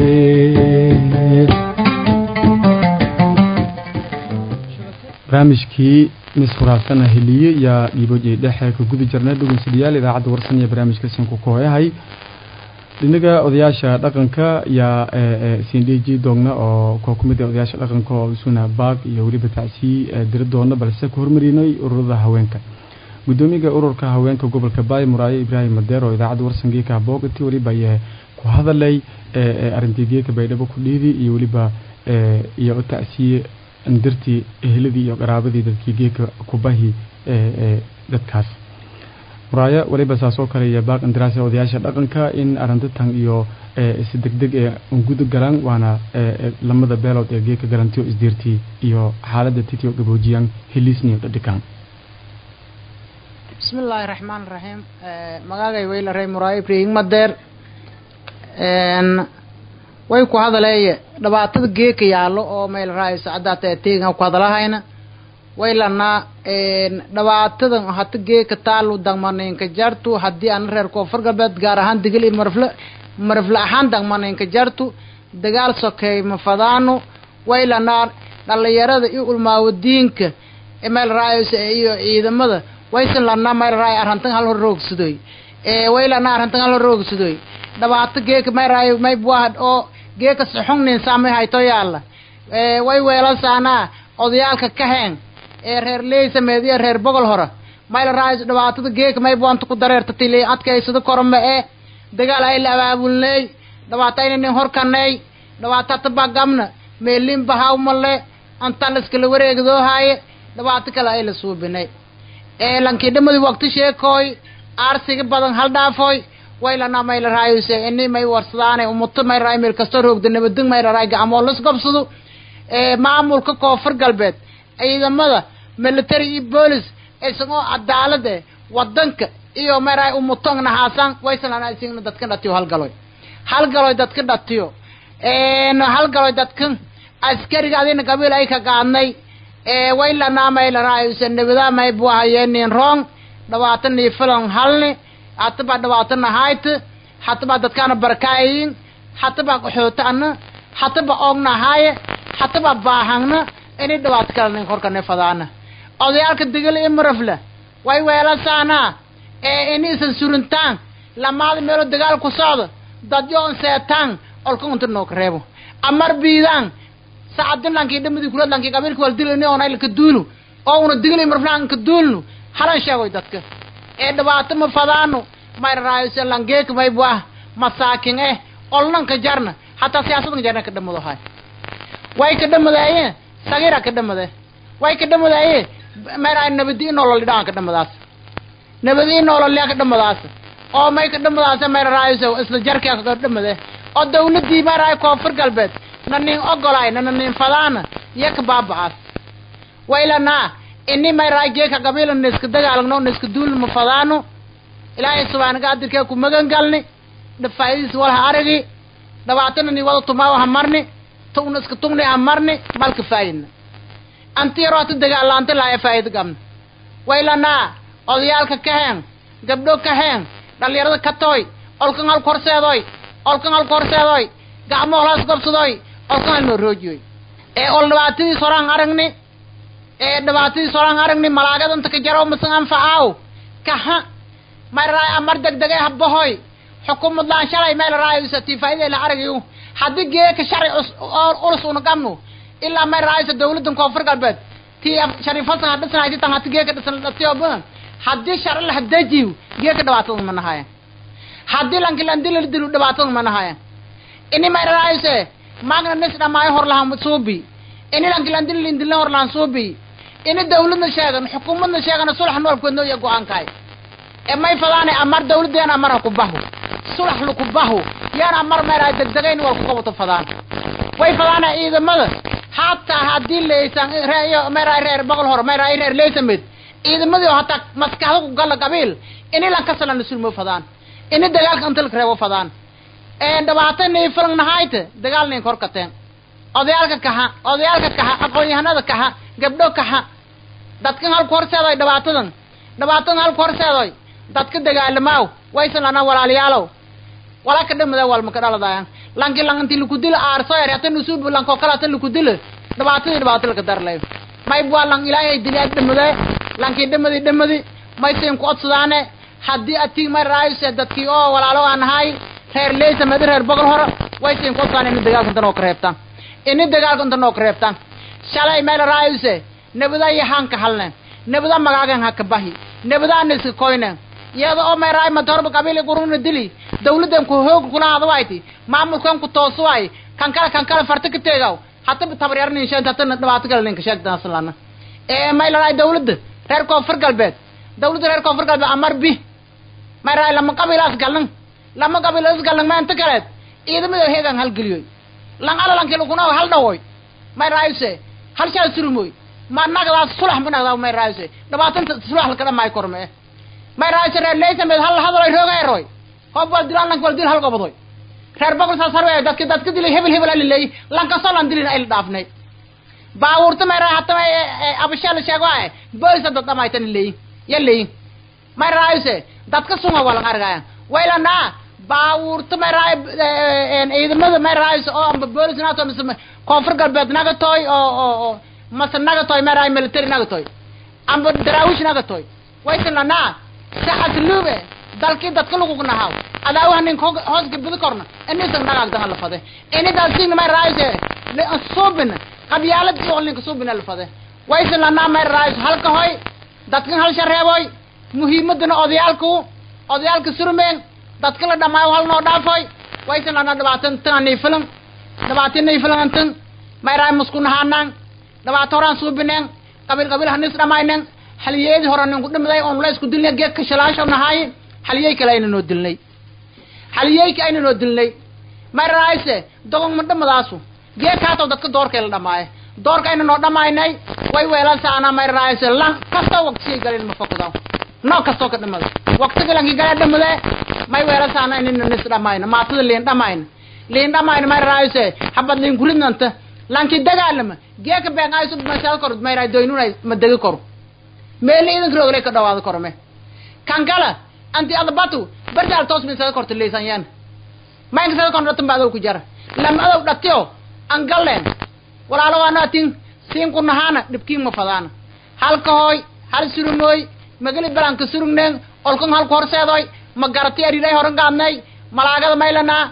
barnaamijkii mis furaasana heliye yaa dhiibojay dhexe ka guda jirnay dhugunsidayaal idaacadda warsan iyo barnaamijka sinku kooyahay dhinaga odayaasha dhaqanka yaa sindhiji doogna oo koo ku mid ah odayaasha dhaqanka oo isuna baag iyo weliba tacsii diri doona balse ku hormarinay ururada haweenka gudoomiyaga ururka haweenka gobolka baay muraayo ibraahim madeer oo idaacadda warsangeeka boogati weliba ayaa ku hadalay arintii geeka baydhabo ku dhiidi iyo weliba iyo tacsiye dirtii eheladii iyo qaraabadii dadkii geeka kubahi dadkaas muraayo weliba saas oo kale iyo baaq indiraasi odayaasha dhaqanka in arintatan iyo si degdeg ee ungudu galaan waana lamada beelood ee geeka galantiyo isdiirtii iyo xaaladda titiyo gaboojiyaan heliisniyo dhadhikaan bismi illaahi raxmaan raxiim magaagay weylarey muraayo ibraahim madeer way ku hadaleeye dhibaatada geeka yaallo oo meel raayso caddaata ee teegan ku hadalahayna way lanaa dhibaatadan hata geeka taalu dagmanaynka jartu haddii ana reer koonfur galbeed gaar ahaan digil iyo marfle marfle ahaan dagmanaynka jartu dagaal sokeey mafadaano way lanaa dhalinyarada iyo ulmaawadiinka meel raayso iyo ciidamada waysan lanaa meel raay arrantan hal hor roogsadoy way lanaa arrantan hal hor roogsadoy dhibaato geeka may raayo may buahad oo geeka saxungnin saamay hayto yaalla way weelasaanaa odayaalka kaheen ee reer leysameed iyo reer bogol hore mayla raayo dhibaatada geeka may buanta ku dareerta tili adkaysado korma ee dagaal ay la abaabulney dhibaato ayna nin horkaney dhibaato tabagamna meelin bahawmale antan laskala wareegdoohaaye dhibaato kale ay la suubinay ee lankii dhamadii waqti sheekooy aarsiga badan hal dhaafoy waylana mayla raayose ini may warsadaane umuto may raay meel kastoo roogda nabadeg mayla raay gacmoo las gobsado ee maamulka koonfur galbeed ciidamada military iyo boolis isagoo cadaalad eh wadanka iyo may raay umutong nahaasan waysalana isigna dadka dhatiyo halgaloy halgaloy dadka dhatiyo halgaloy dadka askariga adina qabiil ay ka qaadnay waylana mayla raayose nabada may buahayeenin rong dhabaatan iyo filan halni hataba dhabaatana hayt hataba dadkaana barkaayin hataba qaxootana hataba oogna haaye hataba baahangna inay dhibaato kale nin korkane fadaana odayaalka degel iyo marafle way weelasaana ee inaysan surintaan lamaada meelo dagaal ku socdo dadyoon seetaan olka unta nooka reebo amar biidaan sacadin lankii dhamadii kulad lankii qabiilka wal dilini oonay laka duulu oo una degel iyo marafle aan ka duulnu halan sheegoy dadka ee dhibaato ma fadaano may raayse langeek may buah masaakin eh olnanka jarna hataa siyaasadan jarna ka dhamado hay way ka dhamadaaye sagira ka dhamade way ka dhamadaaye may raay nabadi nolol dhaan ka dhamadaas nabadi nolol ka dhamadaas oo may ka dhamadaas may raayse isla jarka ka dhamade oo dawladii may raay koonfur galbeed na nin ogolaay na nin fadaana iyo ka baaba'aas waylanaa ini mayraay geeka qabiila naiska dagaalagno naiska duulna ma fadaano ilaahay subhaanaga adirkee ku magan galni dhafaa'idiis walha aragi dhabaatana ni wada tumaawa ha marni tugna iska tugni ha marni malka faayidna anti yaroo hata dagaalaanta laaya faa'ida qabna waylanaa odayaalka ka heen gabdho ka heen dhalinyarada ka tooy olkan halka horseedoy olkan halka horseedoy gacmo holaas gobsadoy olkan hal noo roojiyoy ee ol dhibaatadiis horaan aragni ee dhibaatadiis horaan aragni malaagadanta ka jaro masan anfacaaw kaha mayraay amar degdegay habahoy xukumad laan shalay meel raayisa tii faa'iday la aragayo haddii geeka sharci ulus una qabno ilaa may raayisa dawladdan koonfur galbeed tii shariifasan ha dhisan hayti tan hati geeka dhisan dhatiyo badan haddii sharci la hadajiyo geeka dhibaatada ma nahaya haddii lankilandii la dilu dhibaatada ma nahaya ini may raayise magna nis dhamaayo hor lahan suubi ini lankilandii lindilna hor lahan suubi ini dawladna sheegan xukuumadna sheegan sulax noolkoodno iyo go-aankaay ee may fadaane amar dawladdeena amar ha ku bahu sulax laku bahu yaana amar meeraay degdegayn wal ku qabato fadaan way fadaane ciidamada hataa haddii leysan reeyo meeraay reer boqol hore meeraay reer leysamed ciidamadii oo hataa maskaxda ku gala qabiil ini lankasalan sulmo fadaan ini dagaalka inta laka reebo fadaan ee dhibaato nii filan nahayte dagaal nin kor kateen odayaalka kaha odayaalka kaha aqoon-yahanada kaha gabdho kaha dadkan halku horseedoy dhibaatadan dhibaatadan halku horseedoy dadka dagaalamaaw waysan lana walaalayaalow wala ka dhamada walma ka dhaladayan lanki lang inti laku dila aarso yar hata nusubu lanko kale hata laku dila dhibaatadii dhibaato laka darlay may waa lang ilaahay diliyaad dhamade lankii dhamadi dhamadi may siin ku odsadaane haddii atig may raayuse dadkii oo walaalo aan nahay reer leysa madi reer boqol hore way siin ku odsadaane ini dagaalka inta noo ka reebtaan ini dagaalka inta noo ka reebtaan shalay meel raayuse nabada iyo hanka halne nabada magaagan ha ka bahi nabadaana iska koyne iyada oo mayraay matorba qabiil quruna dili dawladdan ku hoog kula hadwayti maamulkan ku toosuway kan kala kan kala farta ka teegaw hatta tabaryarni inshaan hatta dhibaato kale ninka sheegta aslana ee maylaay dawladda reer koonfur galbeed dawladda reer koonfur galbeed amar bi mayraay lama qabiilaas galan lama qabiilaas galan maanta kaleed ciidamada heegan hal geliyoy lan ala lan kale kuna hal dhawoy mayraayse hal shaa surumoy ma nagdaas sulax ma nagdaa mayraayse dhibaatanta sulax la kadhamay kormee may raayse reer leysamed hal hadaloy roogeeroy hob wal dilaan lanka wal dil hal gobodoy reer boqol saas harwe dadka dadka dilay hebel hebel alileey lankaso lan dilin ayla dhaafnay baawurta may raay hata may abasheel sheego ay boysa dad dhamaytan leey ya leey may raayse dadka sunga walan argaya waylana baawurta may raay ciidamada may raayse oo amba boolis nato mise koonfur galbeed naga toy oo oo oo mase naga toy may raay military naga toy amba daraawish naga toy waysan lanaa saxas luube dalkii dadka lagu nahaw adaawaha nin hoos gabidi korna inisan nagaagdaha la fade ini dalsigna may raayse suubin qabyaalad iyo ninka suubina la fade waysan lanaa may raayse halka hoy dadkan hal shareeboy muhiimadana odayaalku odayaalka surmeen dadka la dhamaayo hal noo dhaafoy waysan lanaa dhibaatan tan nii filan dhibaatin nii filan antan may raay musku nahaanaan dhibaato horaan suubineen qabiil qabiil hanis dhamayneen halyeedii hore ninku dhimiday oon la isku dilnay geedka shalaasho nahaay halyey kale ayna noo dilnay halyeyka ayna noo dilnay may raayse dogon ma dhamadaasu geedkaasoo dadka doorkay la dhamaaye doorka ayna noo dhamaynay way weelansaana may raayse lan kastoo waqtisiyay galeen ma fokudaw noo kastoo ka dhimada waqtiga lanki gale dhimade may weelansaana inayna nis dhamayna maatada liin dhamayna liin dhamayna may raayse habad liin kuridnanta lanki dagaalama geeka been aysu masal kor may raay doynunay ma degi koro meelna idanka rogle ka dhawaado korme kan kala anti adabatu bardaal toos min sada korta leysan yan maynka sada kon dhatan baadaw ku jara lam adaw dhatiyo an galleen walaalo waana tin siin ku nahaana dhibkiin ma fadaana halka hooy hal surumooy magali balanka surugneen olkan halku horseedoy ma garati ariray horan gaadnay malaagada maylanaa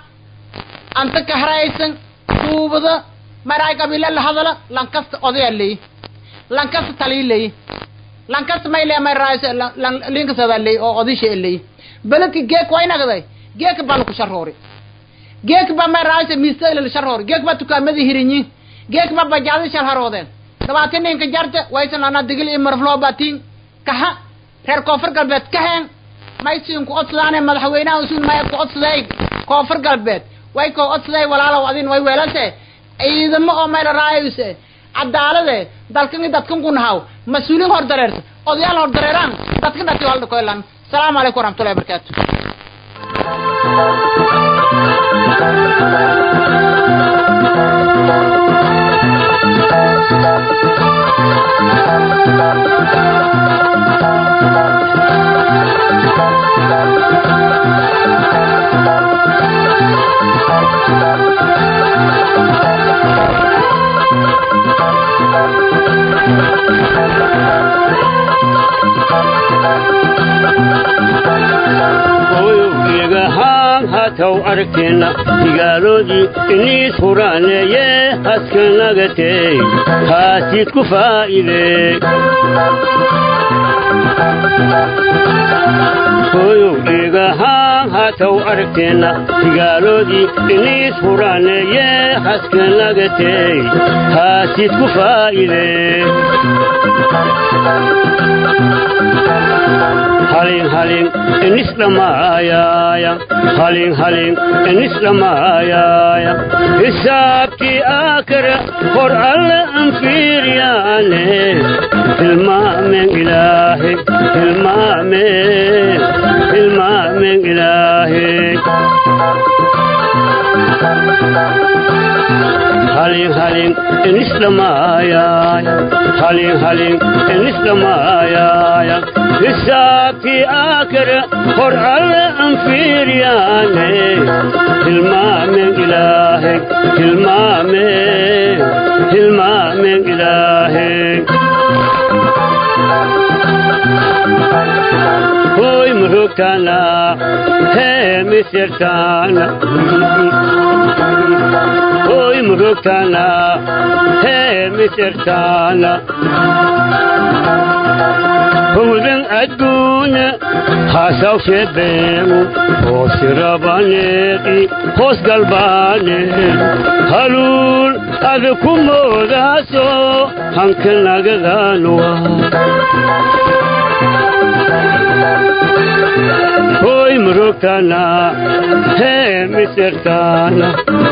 anta ka haraysan kuubada maraay qabila la hadala lankasta odaya leey lankasta talii leey lankasta may le may raayse linkasada leey oo odisha leey beledka geek way nagday geek baa laku sharoori geek ba may raayse miista ila sharoori geek ba tukaamada hirinyi geek ba bajaadi shal haroodeen dhabaati ninka jarta waysan lana digil iyo marfloo batiin kaha reer koonfur galbeed kaheen may siin ku odsadaane madaxweynaha usuun may ku odsaday koonfur galbeed way ko odsaday walaalow adin way weelase ciidamo oo may la raayse cadaalade dalkan i dadkan ku nahaw mas-uuliin hor dareerta odayaal hor dareeraan dadkan dhati halda koylan asalaamu calaykum waraxmatullahi wabarakaatu oyowgeegahaan hataw arkeenna digaaloodii iniis huraaneeye haskanagatey haasiid ku faa'ide oyowgeegahaan hataw arkeenna digaaloodii iniis huraaneeye haskanagatey haasiid ku faa'ide halin halin enis dhamaayaya halin halin enis dhamaayaya hisaabtii aakara hor alle an fiiryaane hilmaamen ilaahe hilmaamen hilmaamen ilaahe halin halin enis dhamaayaya halin halin enis dhamaayaya hisaabtii aakara hor alle an fiiryaane hilmaamen ilaahe hilmaamen hilmaamen ilaahe hoy murugtana hee misirtana hoy murugtana hee misirtana howdan adduunya haasaw sheebeemu hoos rabaneedi hoos galbaaneed haluul ada ku moodaaso hanka nagadaanwa hoy murugtana hee misirtana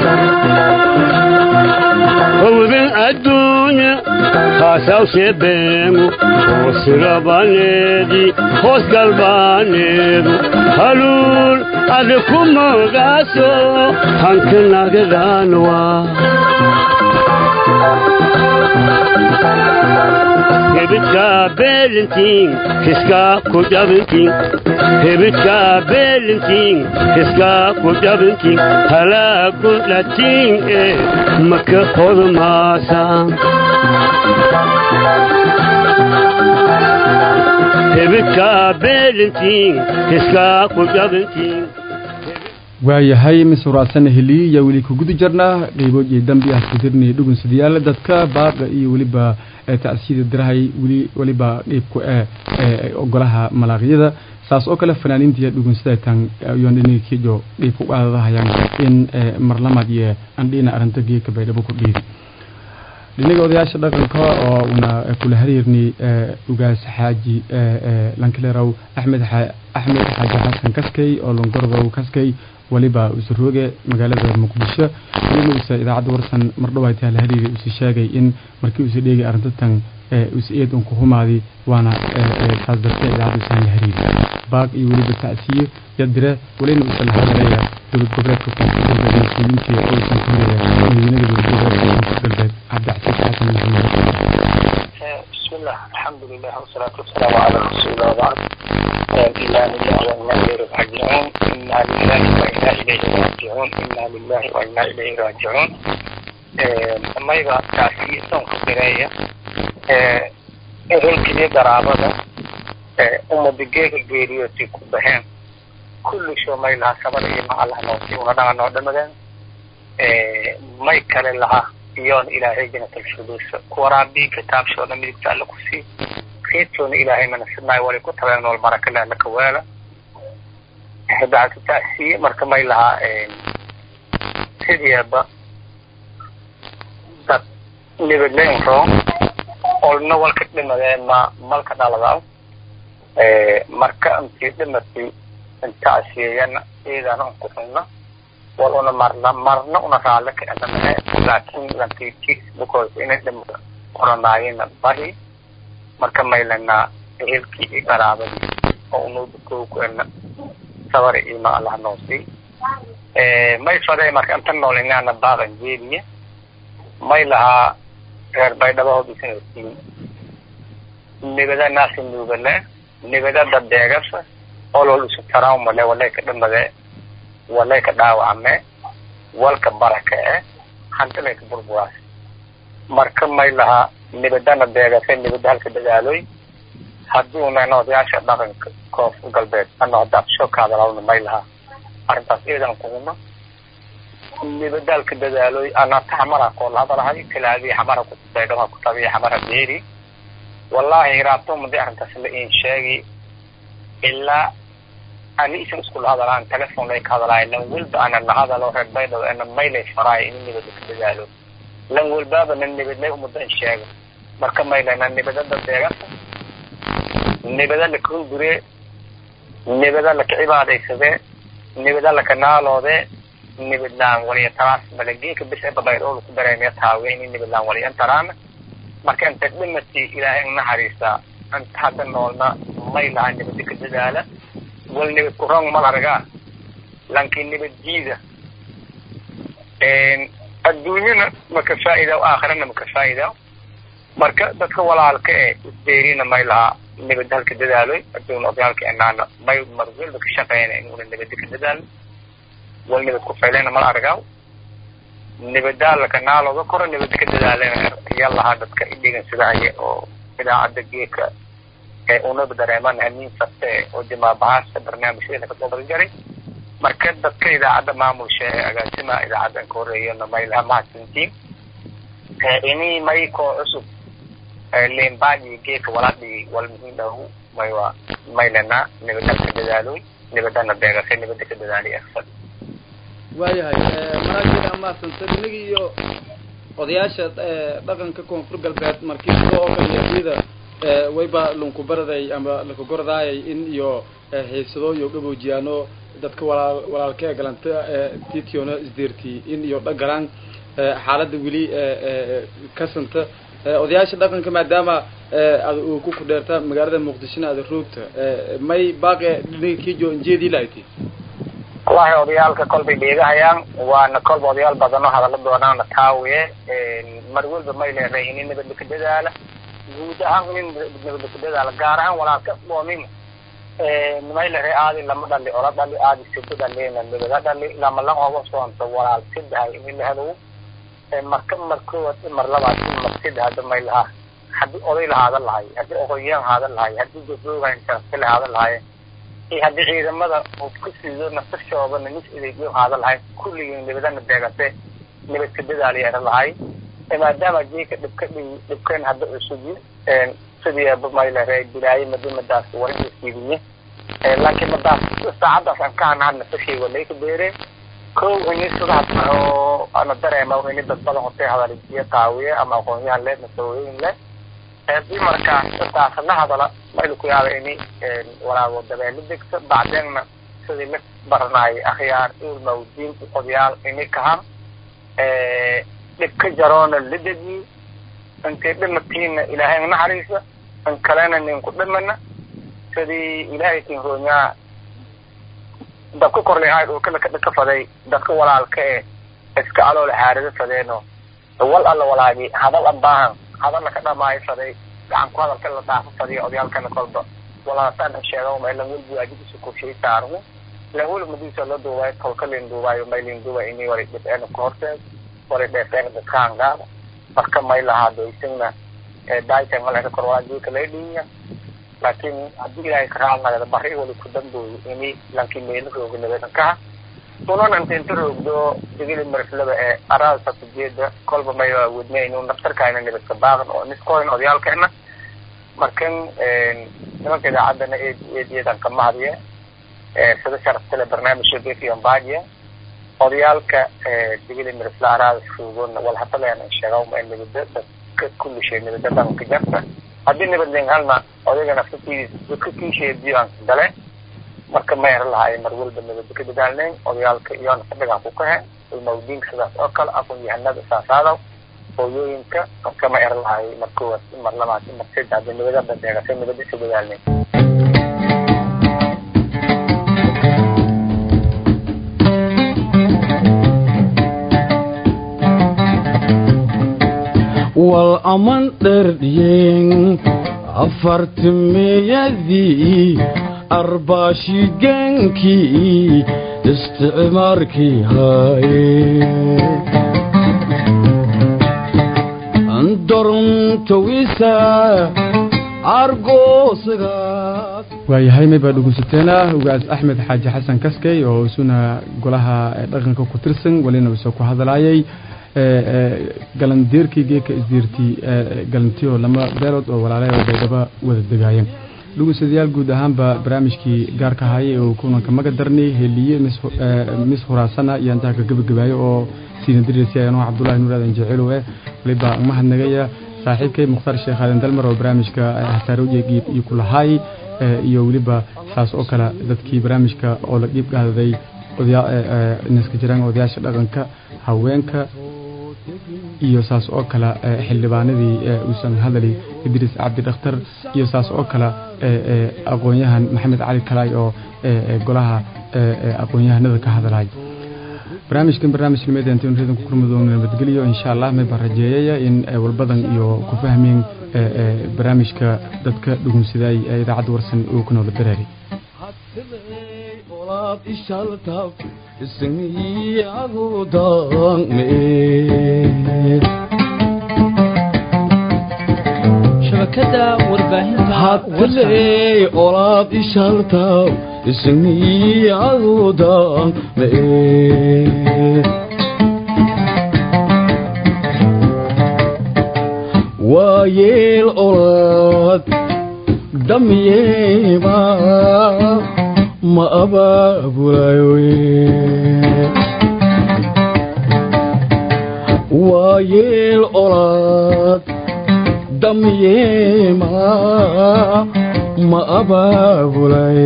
howdan adduunya haasaw sheebeemu hoos rabaneedi hoos galbaaneedu haluul ada ku moodaaso hanka nagadaanwa hebidka beelintiin kiskaa ku dhabintiin hebidka beelintiin kiskaa ku dhabintiin halaagu dhatiin ee maka hodmaasaan hebidka beelintiin kiskaa ku dhabintiin waayahay misuraasana heliya weli ku guda jirnaa qeybood iyo dambi ah kudirnay dhugun sidayaal dadka baaqa iyo weliba tacsiyada dirahay weli weliba dhiibku ee ogolaha malaaqyada saas oo kale fanaaniinta iyo dhugun sidaytan yondhinikijo dhiibku qaadadahayaan in marlamad iyo andhina arrinta geeka baydhabo ku dhiiri dhinaga odayaasha dhaqanka oo una kula xiriirnay ugaas xaaji lankilerow axmed axmed xaaji xasan kaskay oo longordow kaskay waliba usurooge magaalada muqdisho weliba usa idaacadda warsan mardhawaataa la xiriiri usi sheegay in markii usa dheegay arintatan usa eed un ku humaadi waana saas dartee idaacadda usaan la xiriiri baaq iyo weliba tacsiye yadire welina usa la hadalaya dowlad goboleedka koonfur galbeed mas-uuliyiintii oysan ku hiraya madaweynada dowlad goboleedka koonfur galbeed cabdicasiis xasan maxamed بسم الله الحمد لله والصلاة والسلام على رسول الله وبعد إنا لله وإنا إليه راجعون إنا لله وإنا إليه راجعون إنا لله وإنا إليه راجعون ما يبقى تأسيس خبرية إهلكني قرابة أم بجيك الجيريوتي كبهين كل شو ما لها سبب مع الله نوتي ونحن نودم ما يكال لها iyoon ilaahay janatal firdaws ku waraabi kitaabshooda midigta alla ku sii keedtoona ilaahay mana sidnaayo wali ku tabeen nool baraka leh laka weela bacdu ta'siye marka may lahaa sideeba dad nibadleyn roon olna walka dhimadee ma malka dhaladaw marka intii dhimatay intacsiyeeyana iidana un ku xunna wal una marna marna una raale ka adamane laakiin lantiiti because inay dhimada qoranaayena bari marka maylana ehelkii i qaraabadii oo unuuda kowkana sabar ima allah noosii may faday marka inta nool inaana baaqan jeediye may lahaa reer baydhabo hodisinasiin nibada naasi nuugale nibada dadeegasa olol isu taraumale walay ka dhamade walay ka dhaawacme walka baraka e hantilay ka burburaas marka may lahaa nibadana deegase nibada halka dadaaloy hadduuna odayaasha dhaqanka koonfur galbeed ano hadda absho ka hadalawna may lahaa arrintaas eedan kuguna nibadaalka dadaaloy anata xamara koola hadalahay tilaadii xamara kubaydhama kutabiya xamara beeri wallahi hiraabto madi arrintaas la in sheegi ilaa ani isan iskula hadalaan telefon lay ka hadalaay lan welba ana la hadalo reer baydhabo ana maylay faraay in nibada ka dadaalo lan welbaaba na nibadlay umada in sheego marka maylana nibadada deegasa nibada la kahungure nibada laka cibaadaysade nibada laka naaloode nibadlaan waliya taraas malageeka bis eba baydhooda ku dareemaya taawe in nibadlaan waliya taraana marka inta dhimati ilaahay naxariista inta hadda noolna may laha nibada ka dadaala wal nibad ku rong mal argaa lanki nibad jiida adduunyana maka faa'iida aakhirana maka faa'iida marka dadka walaalka e isdeerina may lahaa nibad halka dadaaloy adduun odayaalka enaana may mar welba ka shaqeyna inuuna nibada ka dadaalo wal nibad ku faylena mal argaaw nibadaalaka naalooda koro nibada ka dadaalena ayaa lahaa dadka idhigan sidahaya oo idaacadda geeka ee unaba dareeman hamiin saste oo dimaabahaasta barnaamijyadeena kasoo badjaray marka dadka idaacadda maamulsha ee agaasimaha idaacaddan ka horeeyana may laha mahadsantiin ini may koo cusub limbaaji geeka waladhi wal muhiim dhaw may waa maylana nibada ka dadaaloy nibadana beegasay nibada ka dadaaliy aksad waayahay maraageeda amaasanta inagii iyo odayaasha dhaqanka koonfur galbeed markii soo oo kale iyada wayba lunkubaraday ama lakagordaayay in iyo haysado iyo gaboojiyaano dadka walaal walaalka ee galanta titiona isdeerti in iyo dhagalaan xaaladda weli kasanta odayaasha dhaqanka maadaama ad uu ku kudheerta magaalada muqdishona ada roogta may baaqe dhinaga kijo injeedii lahayti wallahi odayaalka kolbay dheegahayaan waana kolba odayaal badan oo hadala doonaana taawiye mar walba may leedahay ini nabadda ka dadaala guud ahaan in nabadda ka dadaala gaar ahaan walaalka dhoomin may leedahay aadi lama dhali ola dhali aadi sida dhalina nabada dhali lama la oga soonto walaal sidahay ini la helo marka markood mar labaad mar sida hadda may lahaa haddii oday lahaadan lahay haddii oqoyaan haadan lahay haddii gabdooga intaasi lahaadan lahay iyo haddii ciidamada uu ku siido nafsashoodana nis idaygiyo haadan lahay kulligii nabadana beegate nabad ka dadaaliya lahay maadaama jeeka dhibka dhi dhibkan hadda cusubi sidii aba maylare bilaaye madimadaas warinta siidiye laakiin madaas saacadaas aan ka hanaha nafsashay walayka beere kow ini sidaas oo ana dareema ini dad badan hotay hadaliyo taawiye ama aqoonyahan le masawooyin le hadii markaa sidaas la hadala mayla ku yaaba ini walaago dabeelo degto bacdeenna sidii la baranaayay akhyaar ilmawdiin odayaal ini kahan dhibka jaroona la dejiye intay dhimatiina ilaahay naxariisa in kalena ninku dhimana sidii ilaahay kin roonyaa dabka korlehay dhulka laka faday dadka walaalka e iska aloola haarida fadeeno wal alla walaagi hadal abaahan hadal laka dhamaayo faday gacan ku hadalka la dhaafo fadiya odayaalkana kolba walaataan sheega ma lan welbu waajibiisa kurshay saarmu lan weli madiisa la duubaayo tolka lin duubaayo may lin duuba ini wali dhibceena ku horteed wali dheefeena dadkaan gaada marka may lahaado isagna daayta maleka kor waajiika lay dhiinya laakiin haddii ilaahay ka raacnagada bari wali ku dambooyo ini lankii meelo rooga nabadan kaha unan inta inta roogdo digili marflaba ee araada ujeeda kolba may wadne inu naftarkaayna nabadka baaqan oo niskoyn odayaalkeena markan nimanka idaacaddana eed eed eedan ka mahadiye sida sharaftale barnaamijka befion baadiya odayaalka digili marfla araada roogona wal hadaleena sheega ma nabada dadka kulli shay nabada dhanka jarta haddii nabadlen halna odayga nafsatiisa dadka kiisheediyo aan gale marka meher lahay mar walba nabada ka dadaalnayn odayaalka iyona fadhigaan ku kahe ilmawdiinka sidaas oo kale aqoon yahanada saasaadaw hooyooyinka kama erlahay markuwaad mar labaad mar saddex hadda nabada bandeegasay nabada isu dadaalnay wal aman dherdhiyen afartimiyadii arbaashigeenkii isticmaarkii haye dorntawisa argoosagaas waayahay may baa dhegeysateena ugaas axmed xaaji xasan kaskey oo isuna golaha dhaqanka ku tirsan welina isoo ku hadlaayay galandeerkii geeka isdiirtii galantiyo lama beelood oo walaalay oo baydhaba wada degaayeen dhegeystayaal guud ahaanba barnaamijkii gaarka hayay oo kulanka maga darnay heliye mis huraasana iyo intaa ka gebagabaayo oo siina diraysa anoo cabdullahi nuur aadan jeceelowe waliba mahadnagaya saaxiibkay mukhtaar sheekh aadan dalmar oo barnaamijka hataarowjegiib iyo ku lahaay iyo weliba saas oo kale dadkii barnaamijka oo la dhiib gaadaday naska jiraan odayaasha dhaqanka haweenka iyo saas oo kale xildhibaanadii uusan hadali idriis cabdi dhakhtar iyo saas oo kale aqoon-yahan maxamed cali kalaay oo golaha aqoon-yahanada ka hadlay barnaamijkan barnaamij nimeeda intayn reedan ku kulmadoono nabadgeliyo insha allah may baan rajeeyaya in walbadan iyo ku fahmeen barnaamijka dadka dhugunsidaay ee idaacadda warsan uu ku noola dareeray olaad ishaltab ismiyagu dangme shabakada warbaahinta hadley olaad ishaltab ismiyagu dangme waayeel olaad damyeema ma abaabulayo waayeel olaad damyeema ma abaabulay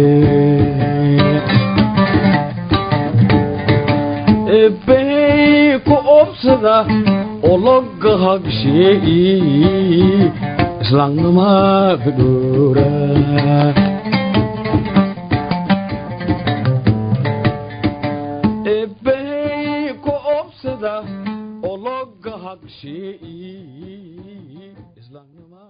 ebbey ku obsada oo loga hagshee'i islaamnima fidhoora ebbey ku obsada oo loga hagshee'i islaamnima